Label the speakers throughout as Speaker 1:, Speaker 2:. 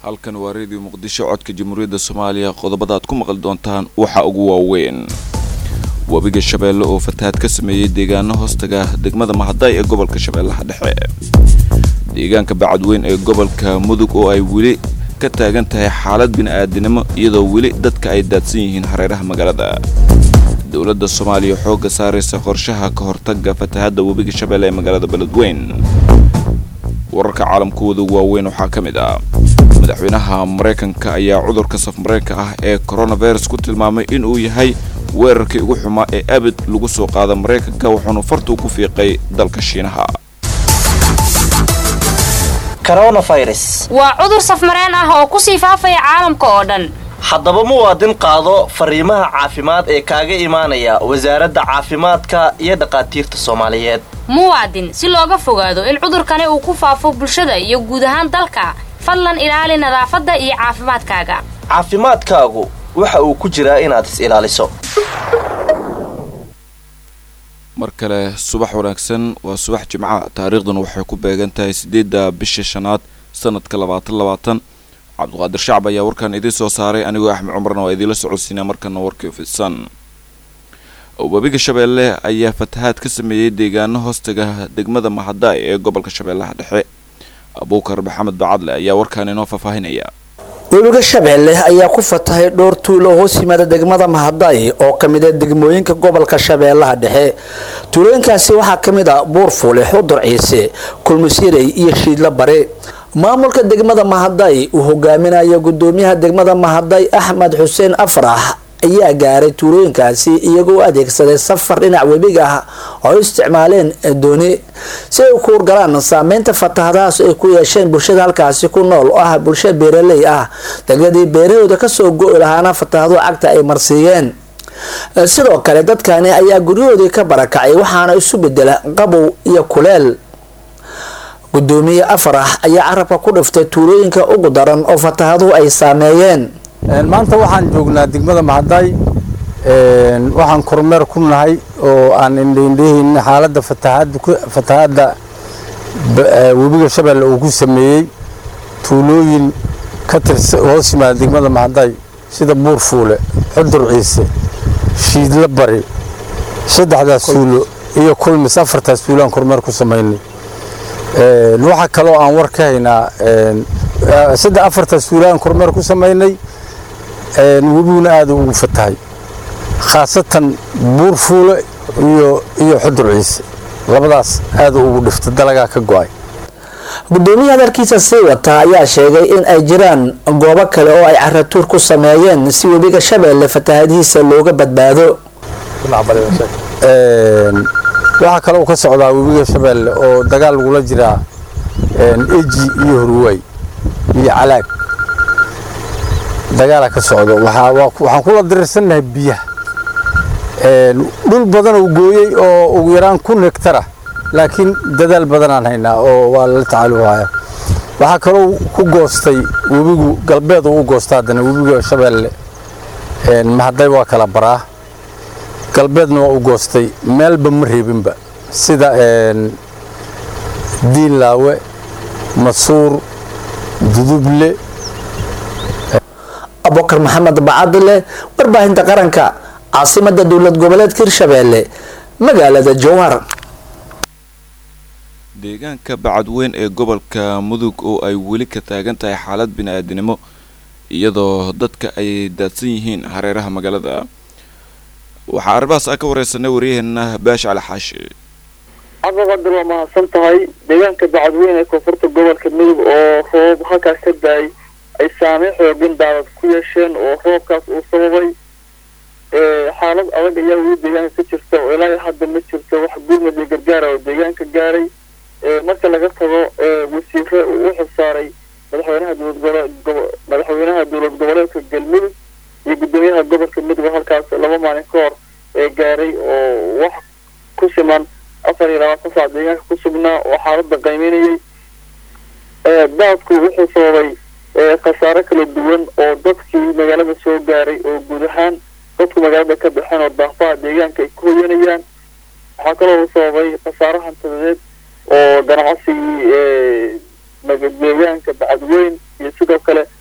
Speaker 1: halkan waa reediyo muqdisho codka jamhuuriyadda soomaaliya qodobada aad ku maqli doontaan waxa ugu waaweyn webiga shabeelle oo fatahaad ka sameeyey deegaano hoostaga degmada mahadaay ee gobolka shabeellaha dhexe deegaanka bacadweyn ee gobolka mudug oo ay weli ka taagan tahay xaalad bini'aadinimo iyadoo weli dadka ay daadsan yihiin hareeraha magaalada dowladda soomaaliya xoogga saaraysa qorshaha ka hortaga fatahaadda webiga shabeelle ee magaalada beledweyn wararka caalamkooda waaweyn waxaa ka mid ah madaxweynaha maraykanka ayaa cudurka safmareenka ah ee coronavirus ku tilmaamay inuu yahay weerarkii ugu xumaa ee abid lagu soo qaada maraykanka wuxuuna fartuu ku fiiqay dalka shiinaha
Speaker 2: waa cudur safmareen ah oo ku sii faafaya caalamka oo dhan
Speaker 3: haddaba muwaadin qaado fariimaha caafimaad ee kaaga imaanaya wasaaradda caafimaadka iyo dhaqaatiirta soomaaliyeed
Speaker 2: muwaadin si looga fogaado in cudurkani uu ku faafo bulshada iyo guud ahaan dalka fadlan ilaali nadaafadda iyo caafimaadkaaga
Speaker 3: caafimaadkaagu waxa uu ku jiraa inaad is ilaaliso
Speaker 1: mar kale subax wanaagsan waa subax jimca taariikhduna waxay ku beegan tahay siddeedda bisha shanaad sanadka labaatan labaatan cabdiqaadir shacab ayaa warkan idiin soo saaray anigoo axmed cumarna waa idiinla socodsiinaa markana warkii fidsan webiga shabeelle ayaa fatahaad ka sameeyey deegaano hoostaga degmada mahadaay ee gobolka shabeellaha dhexe abuukar maxamed bacadle ayaa warkan inoo faahfaahinaya
Speaker 4: webiga shabeelle ayaa ku fatahay dhowr tuulo oo hoos yimaada degmada mahadaay oo kamid a degmooyinka gobolka shabeellaha dhexe tuulooyinkaasi waxaa kamid a buurfuule xudur ciise kulmusirey iyo shiidla bare maamulka degmada mahaday uu hogaaminayo gudoomiyaha degmada mahaday axmed xuseen afrax ayaa gaaray tuulooyinkaasi iyagoo u adeegsaday safar dhinac webiga ah oo ay isticmaaleen dooni si ay u kuurgalaan saameynta fatahadahaas ay ku yeesheen bulshada halkaasi ku nool oo ah bulsha beeraley ah dalyadii beerahooda kasoo go-i lahaana fatahado cagta ay marsiiyeen sidoo kale dadkani ayaa guryahoodii ka barakacay waxaana isu bedela qabow iyo kuleel gudoomiye afarax ayaa carabka ku dhiftay tuulooyinka ugu daran oo fatahaduhu ay saameeyeen
Speaker 5: maanta waxaan joognaa degmada mahaday waxaan kormeer ku nahay oo aan indhaindhahayna xaaladda fatahaadda webiga shabeelle uu ku sameeyey tuulooyin ka tirsa hoos yimaada degmada mahaday sida buurfuule xudur ciise shiidla bari saddexdaas tuulo iyo kulmis afartaas tuulo aan kormeer ku samaynay waxaa kaloo aan war ka haynaa saddex afartaas tuulo aan kormeer ku samaynay webiguna aada ugu fatahay khaasatan buurfuule iyo iyo xudur ciise labadaas aada ugu dhifta dalagaa ka go-ay
Speaker 4: gudoomiya hadalkiisa sii wata ayaa sheegay in ay jiraan goobo kale oo ay caratuur ku sameeyeen si webiga shabeelle fatahadihiisa looga badbaado
Speaker 5: waxaa kaloo ka socdaa webiga shabeelle oo dagaal lagula jiraa eji iyo horwaay iyo calaag dagaala ka socdo waxaan kula dirirsannahay biyaha dhul badan oo gooyey oo ugu yaraan kun hektara laakiin dadaal badanaan haynaa oo waa lala tacaaluhaya waxaa kaloo ku goostay webigu galbeed uu u goosta haddana webiga shabeelle mahaday waa kala baraa galbeedna waa u goostay meelba ma reebinba sida diinlaawe masuur duduble
Speaker 4: abubakar maxamed bacadile warbaahinta qaranka caasimada dowlad goboleedka hirshabeelle magaalada jowhar
Speaker 1: deegaanka bacadweyn ee gobolka mudug oo ay weli ka taagan tahay xaalad bini-aadinimo iyadoo dadka ay daadsan yihiin hareeraha magaalada waxaa arrimahaas aan ka wareysanay waryaheena baash cali xaashi
Speaker 6: cabdiqadir waa mahadsan tahay deegaanka bacadweyn ee koonfurta gobolka mudug oo roob halkaas ka da-ay ay saameyn xoogin daadad ku yeesheen oo roobkaas uu sababay xaalad adag ayaa weli deegaanka ka jirta oo ilaa hadda ma jirto wax gurmad iyo gargaara oo deegaanka gaaray marka laga tago wasiire uu u xilsaaray madaxweynaha dowlad madaxweynaha dowlad goboleedka galmudug iyo gudoomiyaha gobolka mudug oo halkaas laba maalin ka hor ee gaaray oo wax ku siman afar iyo labaatan saac deegaanka ku sugnaa oo xaaladda qaymeynayay daadku wuxuu sababay khasaare kala duwan oo dadkii magaalada soo gaaray oo guud ahaan dadku magaalada ka baxeen oo daafaha deegaanka ay ku hoyanayaan waxaa kaloo sababay khasaare hantidadeed oo ganacsigii deegaanka bacadweyn iyo sidoo kale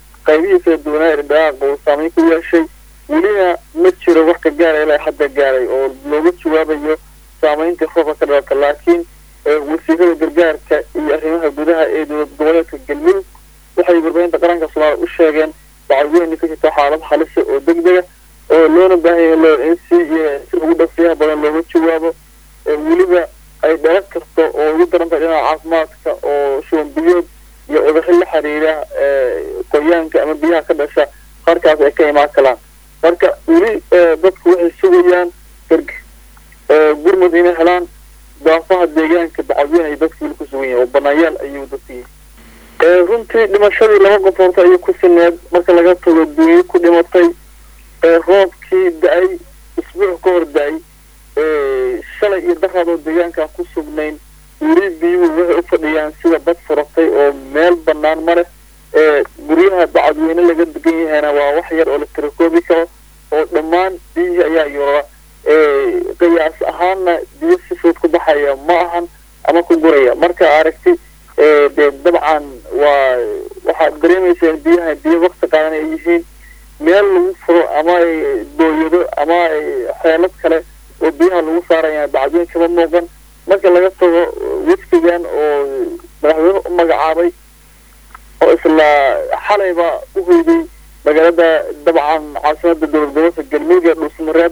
Speaker 6: qaybihii kala duwanaa ee dhaqaaqa uu saameyn ku yeeshay welina ma jiro wax ka gaara ilaa hadda gaaray oo looga jawaabayo saameynta roobka ka dhalata laakiin wasiirada gargaarka iyo arrimaha gudaha ee dowlad goboleedka galmudug waxay warbaahinta qaranka soomaaliya u sheegeen bacadweyne ka jirta xaalad halisa oo degdega oo loona baahan yahay in si si ugu dhaqsiyaha badan looga jawaabo weliba ay dhalan karto oo ugu darantahay dhinaca caafimaadka oo shuban biyood iyo cudurro la xiriira qoyaanka ama biyaha ka dhasha halkaas ay ka imaan kalaan marka weli dadku waxay sugayaan gurmud inay helaan daafaha deegaanka bacadweyne ay dadku weli ku sugan yihin oo banaanyaal ayuu dadku yihin runtii dhimashadii laba qof horta ayay ku sineed marka laga tago duuyo ku dhimatay roobkii da-ay isbuuc ka hor da-ay shalay iyo daraadoo deegaankaan ku sugnayn weli biyuhu waxay u fadhiyaan sida bad furatay oo meel banaan ma leh guryaha bacadweyne laga degan yahayna waa wax yar oo la tirakoobi karo oo dhammaan biyihii ayaa yorora qiyaas ahaanna biyo si fudud ku baxaya ma ahan ama ku guraya marka aragti dee dabcan waa waxaad dareemaysaa biyaha biyo wakti qaadan ay yihiin meel lagu furo ama ay booyado ama ay xeelad kale oo biyaha lagu saaraya bacadweyn kama muuqan marka laga tago wafdigan oo madaxweyne u magacaabay oo isla xalayba u hoyday magaalada dabcan caasimada dowlad gobolka galmudug ee dhuusmareeb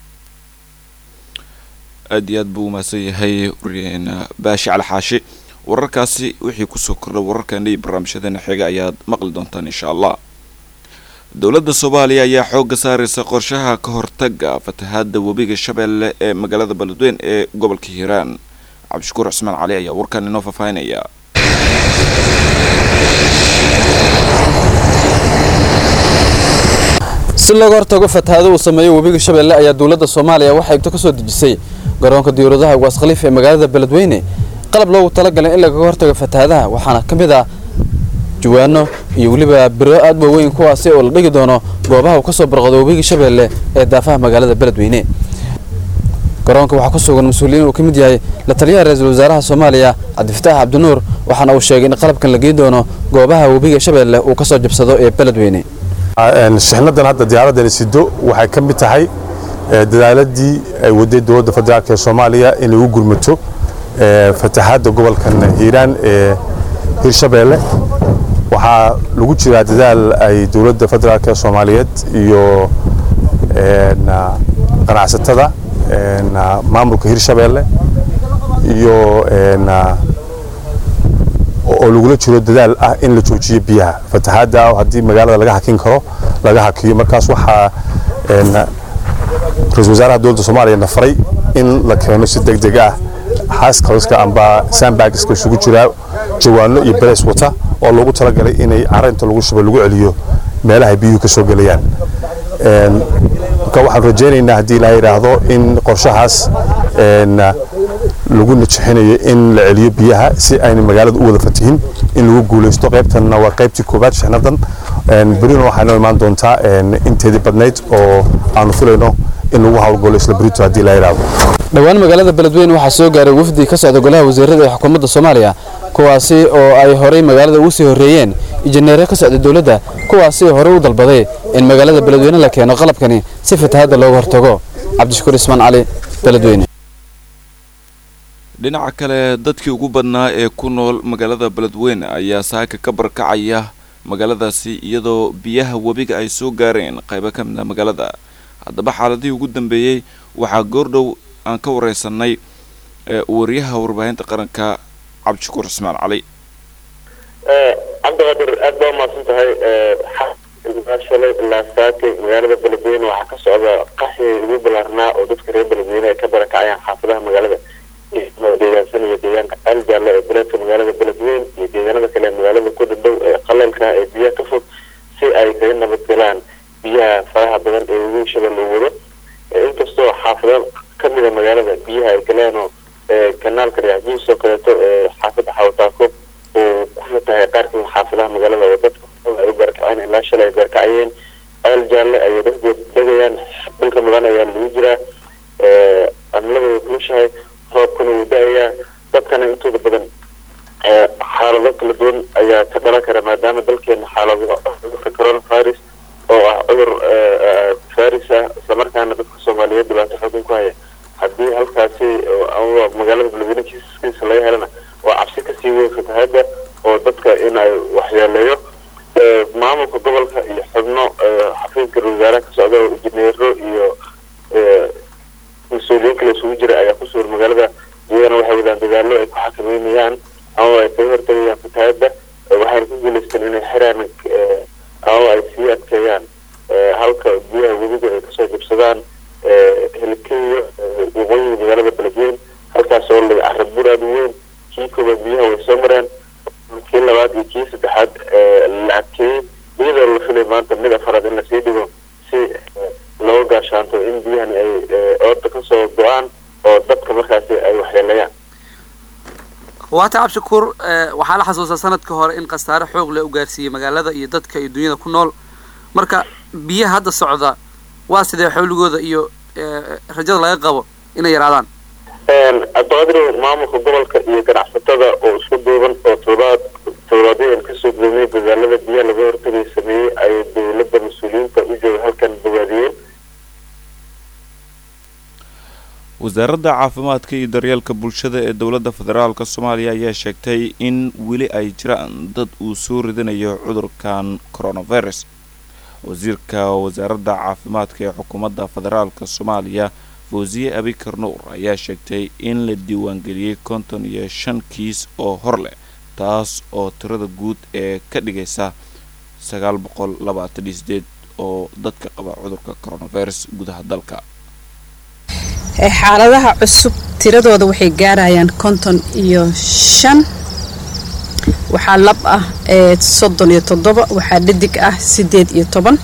Speaker 1: aada iyo aad buu umahadsan yahay waryaheena baashi cali xaashi wararkaasi wixii kusoo kordha wararkeena iyo barnaamijyadeena xiga ayaad maqli doontaan insha allah dowladda soomaaliya ayaa xoogga saaraysa qorshaha ka hortaga fatahaada webiga shabeelle ee magaalada beledweyn ee gobolka hiiraan cabdishakuur cismaan cali ayaa warkan inoo faahfaahinaya
Speaker 7: si looga hortago fatahaado uu sameeyo webiga shabeelle ayaa dowladda soomaaliya waxaa igto ka soo dejisay garoonka diyauradaha ugaas khaliif ee magaalada beledweyne qalab loogu talagalay in lagaga hortago fatahaadaha waxaana ka mid ah jawaano iyo weliba biro aad waaweyn kuwaasi oo la dhigi doono goobaha uu ka soo barqado webiga shabeelle ee daafaha magaalada beledweyne garoonka waxaa ku sugan mas-uuliyiin uu ka mid yahay la taliyaha ra-iisul wasaaraha soomaaliya cabdifataax cabdinuur waxaana uu sheegay in qalabkan la geyn doono goobaha webiga shabeelle uu ka soo jabsado ee beledweyne
Speaker 8: shixnadan hadda diyaaradani sido waxay ka mid tahay dadaaladii ay waday dowladda federaalk ee soomaaliya inay u gurmato fatahaadda gobolkan hiiraan ee hirshabeelle waxaa lagu jiraa dadaal ay dowladda federaalk ee soomaaliyeed iyo ganacsatada maamulka hirshabeelle iyo oo lagula jiro dadaal ah in la joojiyo biyaha fatahaadda haddii magaalada laga hakin karo laga hakiyo markaas waxaa ra-isul wasaaraha dowladda soomaaliya na faray in la keeno si deg deg ah xaaskaliska amba sandbagiska isugu jiraa jawaano iyo beres wata oo loogu talagalay inay carinta lagu shubo lagu celiyo meelaha biyuhu ka soo gelayaan marka waxaan rajaynaynaa haddii ilaa yidhaahdo in qorshahaas lagu najixinayo in la celiyo biyaha si ayna magaalada u wada fatihin in lagu guulaysto qaybtanna waa qaybtii koobaad shixnadan berina waxaa inoo imaan doontaa inteedii badnayd oo aanu filayno in lagu howlgalo isla berito haddii la yidhaahdo
Speaker 7: dhowaan magaalada beledweyne waxaa soo gaaray wafdi ka socda golaha wasiirada ee xukuumadda soomaaliya kuwaasi oo ay horey magaalada ugu sii horreeyeen injineero ka socda dowladda kuwaasi oo horey u dalbaday in magaalada beledweyne la keeno qalabkani si fatahaadda looga hortago cabdishakuur ismaan cali beledweyne
Speaker 1: dhinaca kale dadkii ugu badnaa ee ku nool magaalada beledweyne ayaa saaka ka barkacaya magaaladaasi iyadoo biyaha webiga ay soo gaareen qaybo ka mid a magaalada haddaba xaaladihii ugu dambeeyey waxaa goordhow aan ka wareysanay wariyaha warbaahinta qaranka cabdishakuur cismaan cali
Speaker 9: cabdiqadir aad baa umahadsan tahay shalay ilaa saake magaalada beledweyne waxaa ka socda qaxi ugu balaarnaa oo dadka reer beledweyne ay ka barakacayaan xaafadaha magaalada deegaansanaya deegaanka aljaale ee beledka magaalada beledweyne iyo deegaanada kale magaalada ku dhadhow ee qaleelka ee biyaha ka fog si ay kaga nabadgalaan biyaha faraha badan ee webiga shabeelle u wado inkastoo xaafado kamida magaalada biyaha ay galeen oo kanaalka reexjiis oo kaleeto ee xaafada xawataako oo kuna tahay qaar kamid xaafadaha magaalada oo dadka ay u barakaceen ilaa shalay ay barakacayeen al jaalle ayay dadkood degayaan dhulka mudan ayaa lagu jiraa cimilada way kulushahay roobkuna wuu da-ayaa dadkana intooda badan xaalado kala duwan ayaa ka dhalan kara maadaama dalkeena xaalado cudurka coronavirus oo ah cudur faris ah islamarkaana dadka soomaaliyeed dhibaato xoogan ku haya haddii halkaasi ama magaalada beledweyne kiisaskiisa laga helana waa cabsi kasii weyn fatahada oo dadka in ay waxyeeleeyo maamulka gobolka iyo xubno xafiiska wasaaraha ka socda oo injineero iyo mas-uuliyiin kale isugu jira ayaa ku sugan magaalada iyagana waxay wadaan dadaalo ay ku xakameynayaan ama ay kaga hortagayaan fatahada waxayna ku guuleysteen inay xiraan ama ay sii adkeeyaan halka biyaha webiga ay kasoo jabsadaan helikeyo waqooyiga magaalada beledweyne halkaas oo laga carabur aada u weyn kii koobaad biyaha way soo mareen kii labaad iyo kii saddexaad la adkeeyey iyadoo la filay maanta mid afaraad in lasii dhigo si loo gaashaanto in biyahani ay ooda kasoo go-aan oo dadka markaasi ay waxyeeleeyaan
Speaker 10: waata cabshakuur waxaa la xasuustaa sanadka hore in khasaare xoog leh u gaarsiiyey magaalada iyo dadka iyo dunyada ku nool marka biyaha hadda socda waa sidee xowligooda iyo rajada laga qabo inay yaraadaan
Speaker 9: cabdiqadir maamulka gobolka iyo ganacsatada oo isku duuban oo toddobaad toddobaadyadan kasoo gudamay dadaalada biyaha laga hortagay sameeyey ay dowladda mas-uuliyiinta u jooga halkan bogaadiyeen
Speaker 1: wasaaradda caafimaadka iyo daryeelka bulshada ee dowladda federaalk soomaaliya ayaa sheegtay in weli ay jiraan dad uu soo ridanayo cudurkan coronavirus wasiirka wasaaradda caafimaadka ee xukuumadda federaalk soomaaliya fawsiye abikar nuur ayaa sheegtay in la diiwaangeliyey konton iyo shan kiis oo hor leh taas oo tirada guud ee ka dhigaysa sagaal boqol labaatan iyo sideed oo dadka qaba cudurka coronavirus gudaha dalka
Speaker 11: xaaladaha cusub tiradooda waxay gaarayaan konton iyo shan waxaa lab ah soddon iyo toddoba waxaa dhadig ah siddeed iyo toban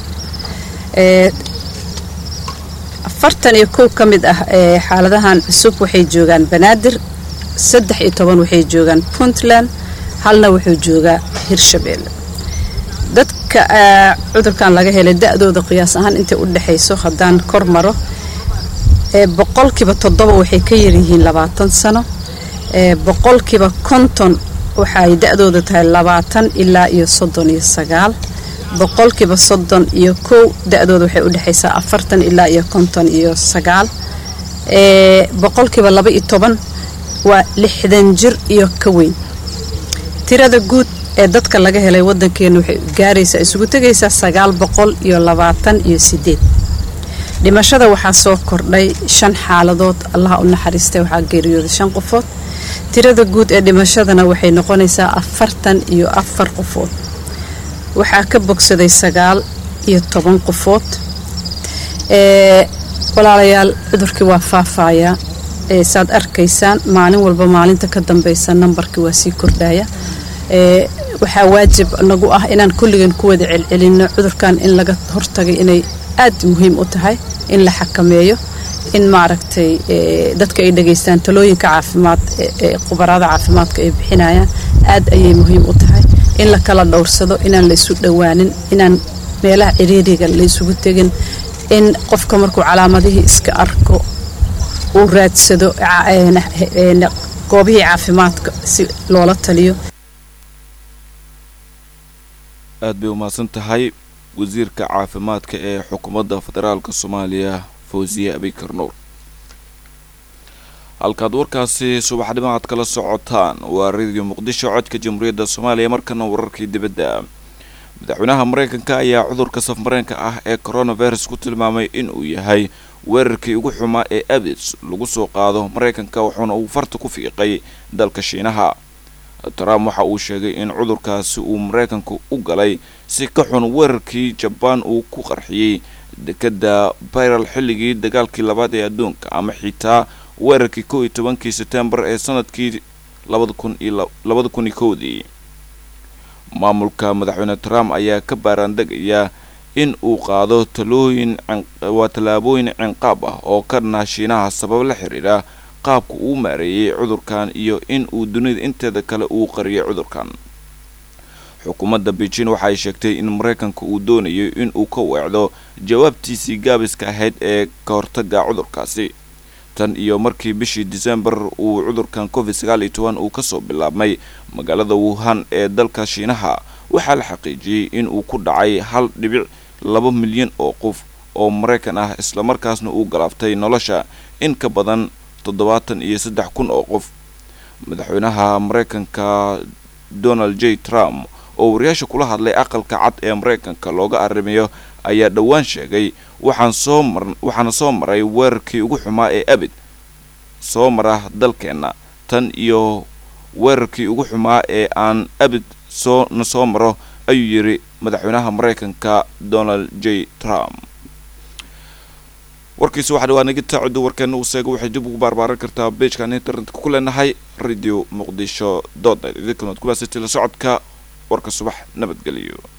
Speaker 11: afartan iyo kow ka mid ah xaaladahan cusub waxay joogaan banaadir saddex iyo toban waxay joogaan puntland halna wuxuu joogaa hirshabeelle dadka cudurkan laga helay da-dooda qiyaas ahaan intay u dhexayso haddaan kor maro boqolkiiba toddoba waxay ka yaryihiin labaatan sano boqolkiiba konton waxaay da-dooda tahay labaatan ilaa iyo soddon iyo sagaal boqolkiiba soddon iyo kow da-dooda waxay u dhexaysaa afartan ilaa iyo konton iyo sagaal boqolkiiba laba iyo toban waa lixdan jir iyo ka weyn tirada guud ee dadka laga helay wadankeena waxay gaaraysaa isugu tegaysaa sagaal boqol iyo labaatan iyo sideed dhimashada waxaa soo kordhay shan xaaladood allaha u naxariistay waxaa geeriyooday shan qofood tirada guud ee dhimashadana waxay noqonaysaa afartan iyo afar qofood waxaa ka bogsaday sagaal iyo toban qofood walaalayaal cudurkii waa faafaaya saad arkaysaan maalin walba maalinta ka dambeysa nambarkii waa sii kordhaya waxaa waajib nagu ah inaan kulligan ku wada celcelinno cudurkan in laga hortagay inay aad muhiim u tahay in la xakameeyo in maaragtay dadka ay dhegaystaan talooyinka caafimaad ee khubaraada caafimaadka ay bixinayaan aad ayay muhiim u tahay in la kala dhowrsado inaan la isu dhowaanin inaan meelaha ciriiriga la isugu tegin in qofka markuu calaamadihii iska arko uu raadsado goobihii caafimaadka si loola taliyo
Speaker 1: aad bay umahadsan tahay wasiirka caafimaadka ee xukuumadda federaalk soomaaliya fawsiye abikar nuur halkaad warkaasi subaxnimo aad kala socotaan waa radio muqdisho codka jamhuuriyadda soomaaliya markana wararkii dibadda madaxweynaha mareykanka ayaa cudurka safmareenka ah ee coronavirus ku tilmaamay inuu yahay weerarkii ugu xumaa ee abis lagu soo qaado mareykanka wuxuuna uu farta ku fiiqay dalka shiinaha trump waxa uu sheegay in cudurkaasi uu mareykanku u galay si ka xun weerarkii jabaan uu ku qarxiyey dekada byral xilligii dagaalkii labaad ee adduunka ama xitaa weerarkii kow iyo tobankii setembar ee sanadkii labada kun iyo labada kun iyo kowdii maamulka madaxweyne trump ayaa ka baaraandegaya in uu qaado talooyin waa tallaabooyin cinqaab ah oo ka dhanaa shiinaha sabab la xiriira qaabka uu maareeyey cudurkan iyo in uu dunida inteeda kale uu qariyay cudurkan xukuumadda beijing waxaay sheegtay in mareykanka uu doonayo in uu ka weecdo jawaabtiisii gaabiska ahayd ee ka hortaga cudurkaasi tan iyo markii bishii december uu cudurkan covid sagaal iyo toban uu kasoo bilaabmay magaalada wuhan ee dalka shiinaha waxaa la xaqiijiyey in uu ku dhacay hal dhibic laba milyan oo qof oo maraykan ah islamarkaasna uu galaaftay nolosha in ka badan toddobaatan iyo saddex kun oo qof madaxweynaha maraykanka donald j trump oo wariyaasha kula hadlay aqalka cad ee maraykanka looga arrimayo ayaa dhowaan sheegay waxaan soo mar waxaana soo maray weerarkii ugu xumaa ee abid soo mara dalkeenna tan iyo weerarkii ugu xumaa ee aan abid soo na soo maro ayuu yidhi madaxweynaha maraykanka donald j trump warkiisu waxaa dhawaa nagita coddo warkeena uu seego waxay dib ugu baarbaaran kartaa beejkaan internetka ku leenahay radio muqdisho doodnet idinkanood kubaasati la socodka warka subax nabadgeliyo